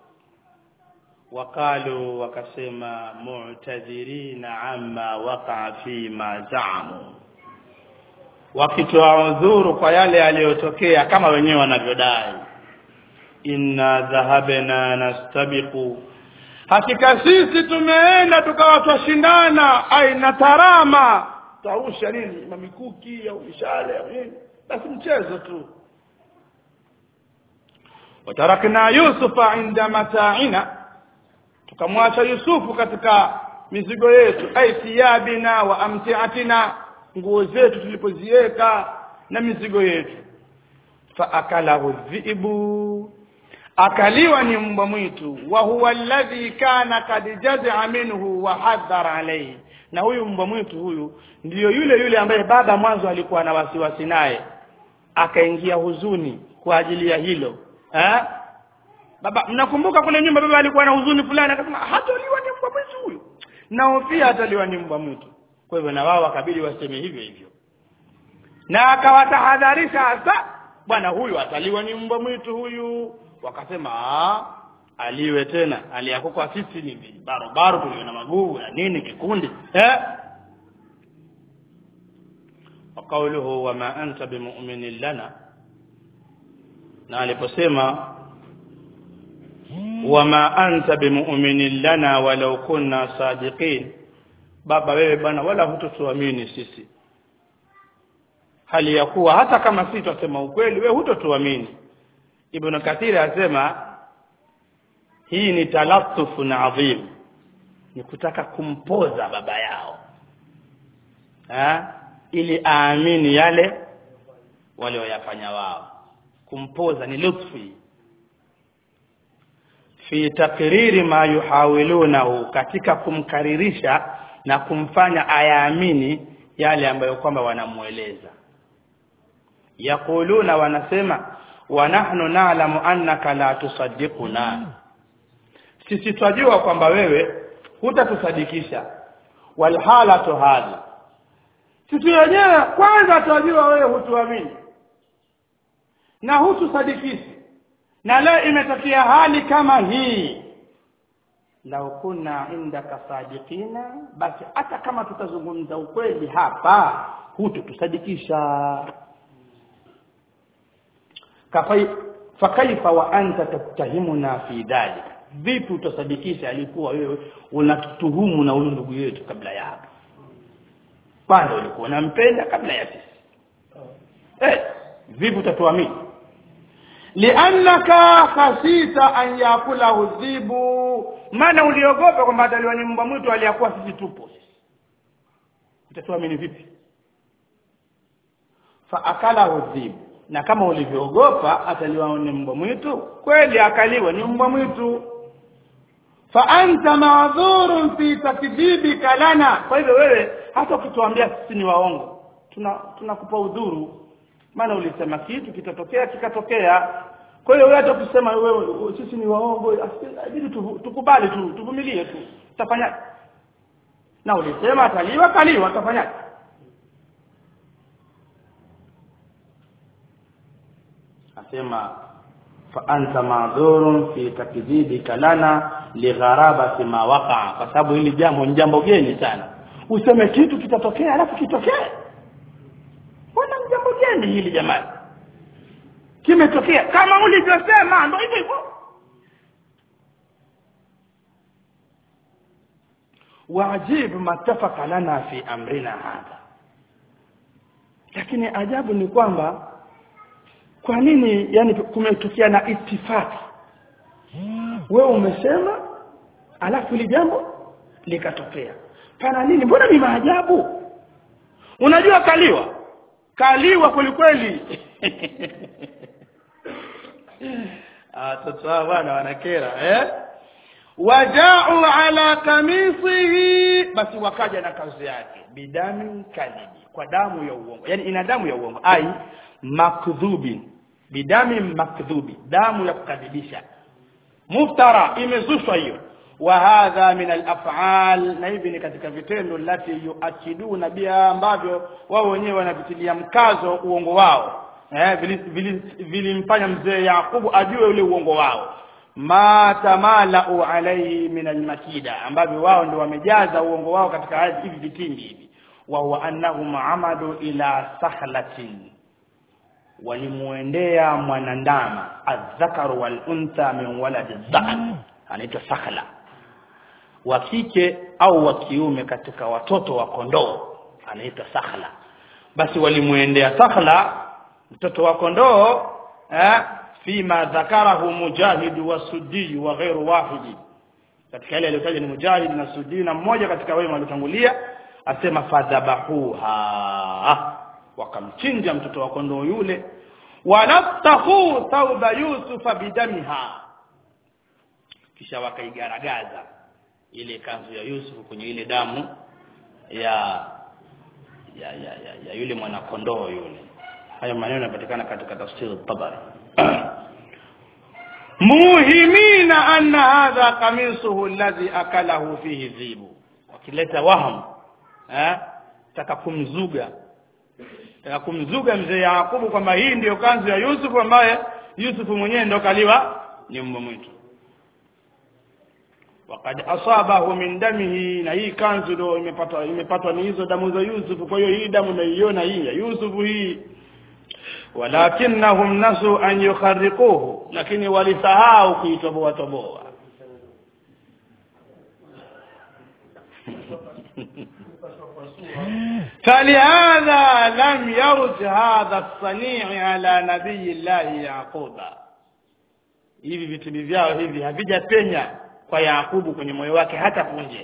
wakalu wakasema mu'tadhirina amma waqa fi ma za'amu wakitoa udhuru kwa yale yaliyotokea kama wenyewe wanavyodai inna dhahabna nastabiqu hakika sisi tumeenda tukawa twashindana aina tarama tausha nini mamikuki au mishale au nini basi mchezo tu watarakna yusufa inda mata'ina tukamwacha yusufu katika mizigo yetu ai thiyabina wa amtiatina nguo zetu tulipoziweka na mizigo yetu faakalahu dhibu akaliwa ni mbwa mwitu wa huwa alladhi kana kad jazaa minhu wa hadhara alayhi na huyu mbwa mwitu huyu ndiyo yule yule ambaye baba mwanzo alikuwa na wasiwasi naye akaingia huzuni kwa ajili ya hilo eh? baba mnakumbuka kule nyumba baba alikuwa na huzuni fulani akasema hataliwa ni mbwa mwitu huyu naofia hataliwa ni mbwa mwitu kwa hivyo na wao wakabidi waseme hivyo hivyo na akawatahadharisha hasa bwana huyu ataliwa ni mbwa mwitu huyu wakasema "Ah, aliwe tena aliyako kwa sisi ni barobaro tulio na maguu na nini kikundi eh وقوله وما أنت بمؤمن لنا na aliposema wama anta bimu'minin lana walau kunna sadiqin baba wewe bwana wala hutotuamini sisi hali ya kuwa hata kama sisi tutasema ukweli wewe hutotuamini ibn kathir asema hii ni talattufun adhim ni kutaka kumpoza baba yao ha? ili aamini yale walioyafanya wao kumpoza ni lutfi fi takriri ma yuhawilunahu katika kumkaririsha na kumfanya ayaamini yale ambayo kwamba wanamueleza yaquluna wanasema wa nahnu na'lamu annaka la tusaddiquna sisi twajua kwamba wewe hutatusadikisha walhalatu hadhi sisi wenyewe kwanza twajua wewe hutuamini na hutusadikishi na leo imetokea hali kama hii lau kunna indaka sadiqina basi hata kama tutazungumza ukweli hapa hututusadikisha kafai fakaifa wa anta tattahimuna fi dhalik vipi utasadikisha alikuwa wewe unatutuhumu na huyu ndugu yetu kabla ya hapo kwanza ulikuwa unampenda kabla ya sisi eh vipi utatuamini liannaka khasita an yakulahu dhibu maana uliogopa kwamba ataliwa ni mbwa mwitu aliyakuwa sisi tupo utatuamini vipi fa akalahu dhibu na kama ulivyoogopa ataliwa ni mbwa mwitu kweli akaliwa ni mbwa mwitu fa anta ma'dhurun fi takdhibika lana kwa hivyo wewe hata ukituambia sisi ni waongo tuna tunakupa udhuru maana ulisema kitu kitatokea kikatokea kwa hiyo wewe hata ukisema wewe sisi ni waongo inabidi tukubali tu tuvumilie tu tafanya na ulisema ataliwa kaliwa tafanya asema fa anta ma'dhurun fi takdhibika lana ligharabati ma waqa kwa sababu hili jambo ni jambo geni sana useme kitu kitatokea alafu kitokee mbona ni jambo geni hili jamani kimetokea kama ulivyosema ndio hivyo hivyo wajibu matafaka lana fi amrina hadha lakini ajabu ni kwamba kwa nini yani kumetokea na itifaki wewe umesema alafu ili jambo likatokea pana nini mbona ni maajabu unajua kaliwa kaliwa kweli kweli watoto hao bwana wanakera eh waja'u ala kamisihi basi wakaja na kazi yake bidami kadhibi kwa damu ya uongo yani ina damu ya uongo ai makdhubi bidami makdhubi damu ya kukadhibisha muftara imezushwa hiyo wa hadha min al-af'al na hivi ni katika vitendo lati yuakiduna biha ambavyo wao wenyewe wanavitilia mkazo uongo wao eh vilimfanya mzee Yakubu ajue ule uongo wao ma tamalau alayhi min al-makida ambavyo wao ndio wamejaza uongo wao katika hivi vitimbi hivi wa huwa annahum amadu ila sakhlatin walimuendea mwanandama adhakaru wal untha min waladi dha'n anaitwa sakhla wa kike au wa kiume katika watoto wa kondoo anaitwa sakhla basi walimuendea sakhla mtoto wa kondoo eh fima dhakarahu mujahid wa suddi wa ghairu wahidi katika ile aliyotaja ni mujahid na suddi na mmoja katika wema waliotangulia asema fadhabahuha wakamchinja mtoto wa kondoo yule walattahu thawba yusufa bidamiha kisha wakaigaragaza ile kanzu ya Yusuf kwenye ile damu ya ya ya, ya, ya yule mwanakondoo yule haya maneno yanapatikana katika tafsiri tabari muhimina anna hadha qamisuhu alladhi akalahu fihi dhibu wakileta waham eh taka kumzuga taka kumzuga mzee Yakubu kwamba hii ndiyo kanzu ya Yusuf ambaye Yusuf mwenyewe ndo kaliwa ni mbwa mwitu wakad asabahu min damihi na hii kanzu ndo imepatwa imepatwa ni hizo damu za Yusuf kwa hiyo hii damu naiona hii ya Yusuf hii walakinnahum nasu an yukharriquhu lakini walisahau kuitoboa toboa فلهذا لم يرد هذا الصنيع على نبي الله يعقوب hivi vitimbi vyao hivi havijapenya kwa Yakubu kwenye moyo wake hata punje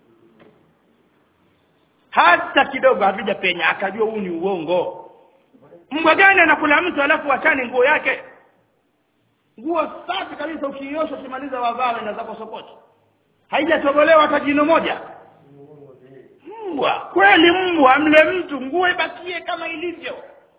hata kidogo havijapenya akajua huu ni uongo mbwa gani anakula mtu alafu achane nguo yake nguo safi kabisa ukiiosha ukimaliza wavaa na zako sokoto haijatobolewa hata jino moja mbwa kweli mbwa mle mtu nguo ibakie kama ilivyo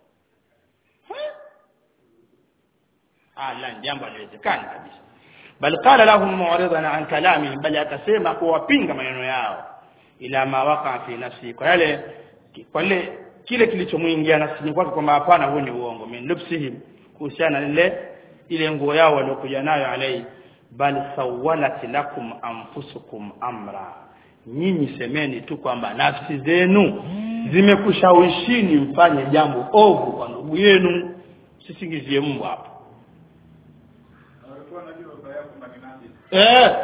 ah la jambo haliwezekani kabisa bal qala lahum mu'ridan an kalamihim bali akasema kuwapinga maneno yao ila ma waqa fi nafsi kwa yale kwa ile kile kilichomuingia nafsini kwake kwamba hapana huo ni uongo min lubsihim kuhusiana na ile ile nguo yao waliokuja nayo alai bal sawalat lakum anfusukum amra nyinyi semeni tu kwamba nafsi zenu zimekushawishini mfanye jambo ovu kwa ndugu yenu sisingizie mbwa hapo walikuwa wanajua baba yako ni nani eh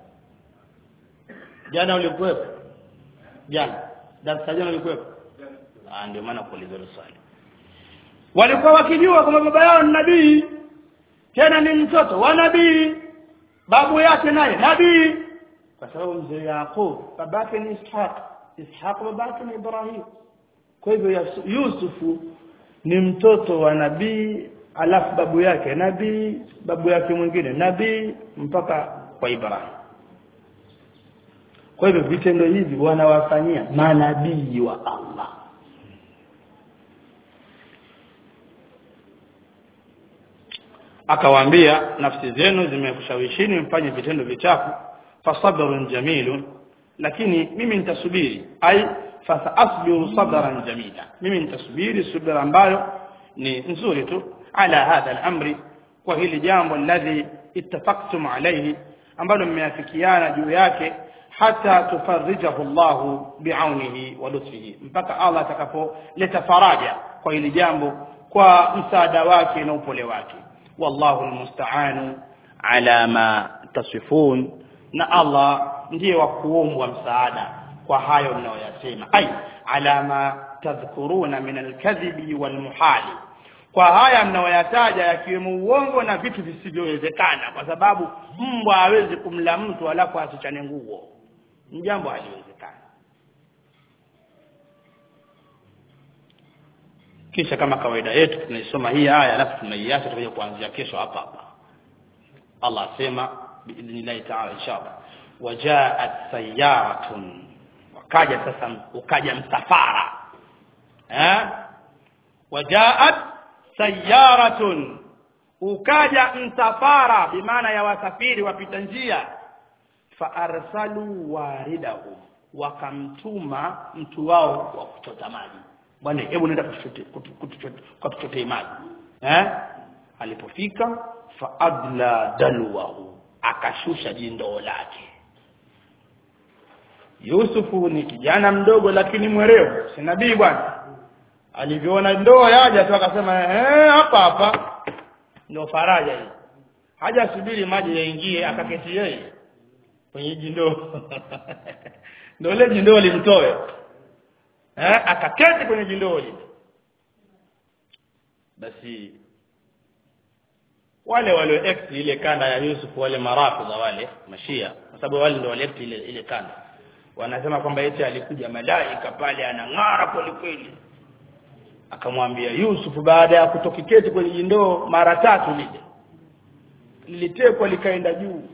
jana ulikuwepo jana darasa jana ulikuwepo ah ndio maana kuuliza hilo swali walikuwa wakijua kwamba baba yao ni nabii tena ni mtoto wa nabii babu yake naye nabii kwa sababu mzee Yaqub babake ni Ishaq Ishaq babake ni Ibrahim kwa hivyo Yas- Yusufu ni mtoto wa nabii alafu babu yake nabii babu yake mwingine nabii mpaka kwa Ibrahim kwa hivyo vitendo hivi wanawafanyia manabii wa Allah akawaambia nafsi zenu zimekushawishini mfanye vitendo vichafu fasabrun jamilun lakini mimi nitasubiri ai fasaasbiru sabran jamila mimi nitasubiri subira ambayo ni nzuri tu ala hadha al-amri kwa hili jambo alladhi ittafaqtum alayhi ambalo mmeafikiana juu yake hata tufarrijahu Allah bi'aunihi wa lutfihi mpaka Allah atakapoleta faraja kwa hili jambo kwa msaada wake na upole wake wallahu almusta'anu ala ma tasifun na Allah ndiye wa kuombwa msaada kwa hayo mnayoyasema ai ala ma tadhkuruna min alkadhibi walmuhali kwa haya mnayoyataja yakiwemo uongo na vitu visivyowezekana kwa sababu mbwa hawezi kumla mtu alafu asichane nguo ni jambo haliwezekana kisha kama kawaida yetu tunaisoma hii aya alafu tunaiacha tutakuja kuanzia kesho hapa hapa Allah asema biidhnillahi ta'ala inshallah wajaat sayaratun wakaja sasa ukaja msafara eh wajaat sayaratun ukaja msafara bimaana ya wasafiri wapita njia faarsalu waridahum wakamtuma mtu wao wa kuchota maji bwana hebu nenda kutuchote- kutu- kutuchote- kutuchotee maji eh alipofika faadla dalwahu akashusha jindoo lake Yusufu ni kijana mdogo lakini mwerevu si nabii bwana alivyoona ndoo yaja tu akasema eh hapa hapa ndio faraja hii haja subiri maji yaingie akaketi yeye kwenye jindoo ndio ile jindoo limtoe eh akaketi kwenye jindoo lile basi wale walio act ile kanda ya Yusuf wale marafidha wale mashia kwa sababu wale ndio wale act ile ile kanda wanasema kwamba eti alikuja malaika pale anang'ara kweli kweli akamwambia Yusuf baada ya kutokiketi kwenye jindoo mara tatu lile lilitekwa likaenda juu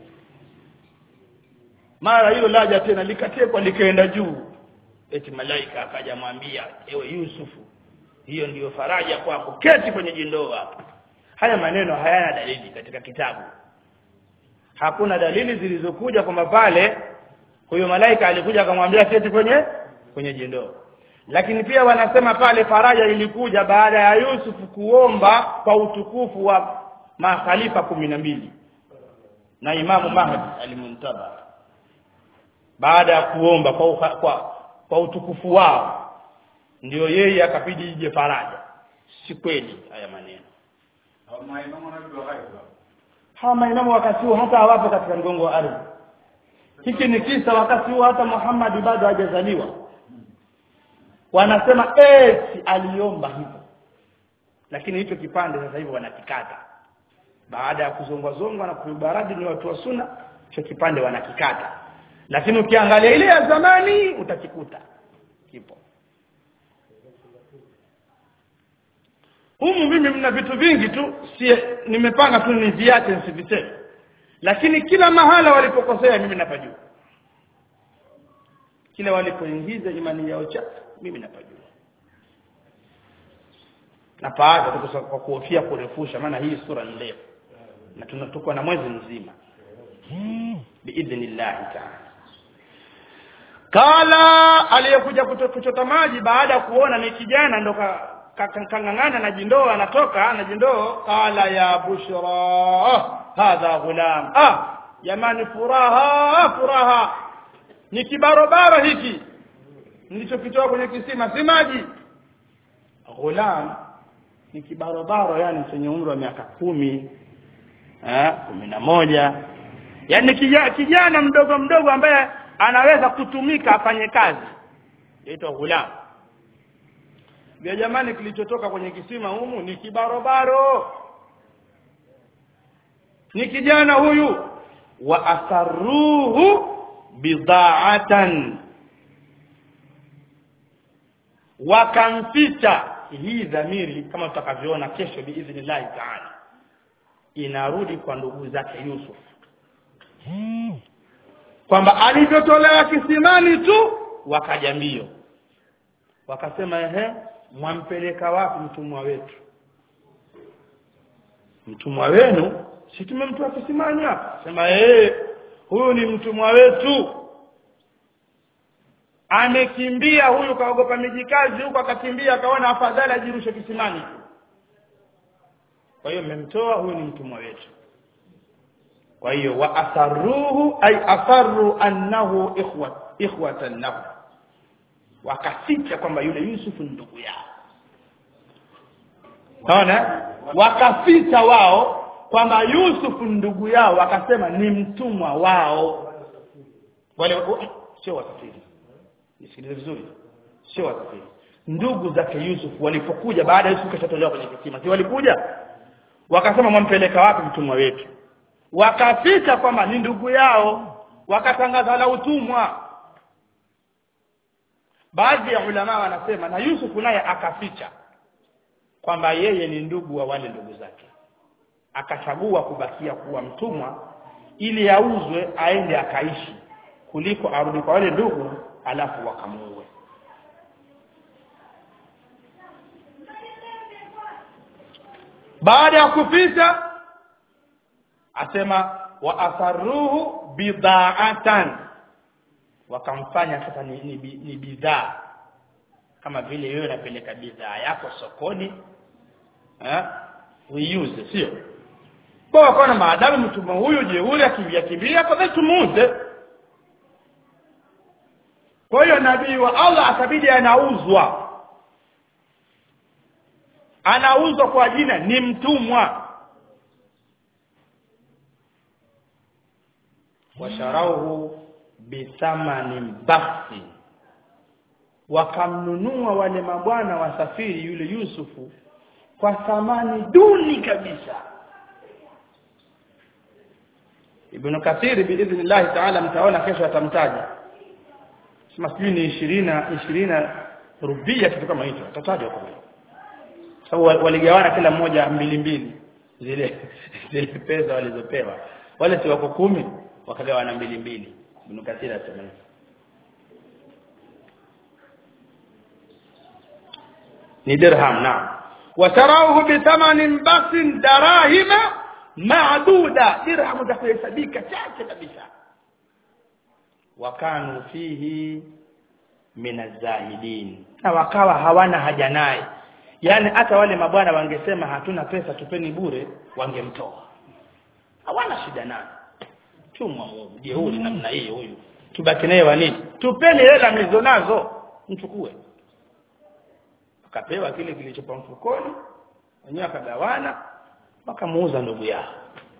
mara hilo laja tena likatekwa likaenda juu eti malaika akaja mwambia ewe Yusufu hiyo ndiyo faraja kwako keti kwenye jindoo hapo haya maneno hayana dalili katika kitabu hakuna dalili zilizokuja kwamba pale huyo malaika alikuja akamwambia keti kwenye kwenye jindoo lakini pia wanasema pale faraja ilikuja baada ya Yusuf kuomba kwa utukufu wa makhalifa kumi na mbili na Imamu Mahdi alimuntaba baada ya kuomba kwa, uha, kwa kwa utukufu wao ndio yeye akabidi ije faraja si kweli haya maneno maimamu wanajua ghaibu hawa maimamu wakati huo hata hawapo katika mgongo wa ardhi hiki ni kisa wakati huo hata Muhammad bado hajazaliwa wanasema eti aliomba hivyo lakini hicho kipande sasa hivi wanakikata baada ya kuzongwa zongwa na kuibaradi ni watu wa sunna hicho kipande wanakikata lakini ukiangalia ile ya zamani utakikuta kipo humu mimi mna vitu vingi tu si nimepanga tu niviache nisiviseme lakini kila mahala walipokosea mimi napajua kila walipoingiza imani yao chafu mimi napajua na paacha tu kwa kuhofia kurefusha maana hii sura ni ndefu na tunatuko na mwezi mzima biidhnillahi taala kala aliyekuja kuchota maji baada ya kuona ni kijana ndo kang'ang'ana na jindoo anatoka na jindoo qala ya bushra hadha ghulam ah jamani furaha furaha ni kibarobaro hiki nilichokitoa kwenye kisima si maji ghulam ni kibarobaro yani chenye umri wa miaka kumi eh kumi na moja yani kijana, kijana mdogo mdogo ambaye anaweza kutumika afanye kazi yaitwa ghulam vya jamani kilichotoka kwenye kisima humu ni kibarobaro ni kijana huyu wa asarruhu bidaatan wakamficha hii dhamiri kama tutakavyoona kesho biidhnillahi taala inarudi kwa ndugu zake Yusuf kwamba alivyotolewa kisimani tu wakaja mbio wakasema ehe mwampeleka wapi mtumwa wetu mtumwa wenu si tumemtoa kisimani hapa sema eh huyu ni mtumwa wetu amekimbia huyu kaogopa mijikazi huko akakimbia akaona afadhali ajirushe kisimani kwa hiyo mmemtoa huyu ni mtumwa wetu kwa hiyo wa asarruhu ay asarru annahu ikhwa ikhwatan lahu wakaficha kwamba yule Yusuf ni ndugu yao naona wakaficha wao kwamba Yusuf ndugu yao wakasema ni mtumwa wao wale oh, sio wasafiri nisikilize vizuri sio wasafiri ndugu zake Yusuf walipokuja baada ya Yusuf kashatolewa kwenye kisima si walikuja wakasema mwampeleka wapi mtumwa wetu wakaficha kwamba ni ndugu yao wakatangaza la utumwa baadhi ya ulama wanasema na Yusuf naye akaficha kwamba yeye ni ndugu wa wale ndugu zake akachagua kubakia kuwa mtumwa ili auzwe aende akaishi kuliko arudi kwa wale ndugu alafu wakamuue baada ya kuficha asema wa asarruhu bidaatan wakamfanya sasa ni, ni, ni bidhaa kama vile wewe unapeleka bidhaa yako sokoni eh uiuze sio kwa wakaona maadamu mtumwa huyu jeuri akimbia kimbia kwa sababu tumuuze kwa hiyo nabii wa Allah akabidi anauzwa anauzwa kwa jina ni mtumwa washarauhu bithamanin bakhsi wakamnunua wale mabwana wasafiri yule Yusufu kwa thamani duni kabisa Ibn Kathir biidhnillah ta'ala mtaona kesho atamtaja sema sijui ni 20 20 rubia kitu kama hicho atatajwa kwa sababu wa- waligawana kila mmoja mbili mbili zile zile pesa walizopewa wale si wako kumi wakagawana mbili mbili Ibn Kathir asema hivyo. ni dirham naam watarauhu bithamanin basin darahima maaduda dirhamu za kuhesabika chache kabisa wakanu fihi min azahidin na wakawa hawana haja naye yani hata wale mabwana wangesema hatuna pesa tupeni bure wangemtoa hawana shida naye chumwa jeuri namna hiyo huyu tubaki naye wa nini tupeni hela mlizo nazo mchukue akapewa kile kilichopa mfukoni wenyewe akagawana wakamuuza ndugu yao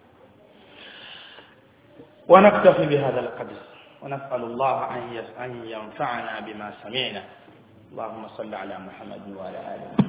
ونكتفي بهذا القدر ونسأل الله أن يس- أن ينفعنا بما سمعنا اللهم صل على محمد وعلى آله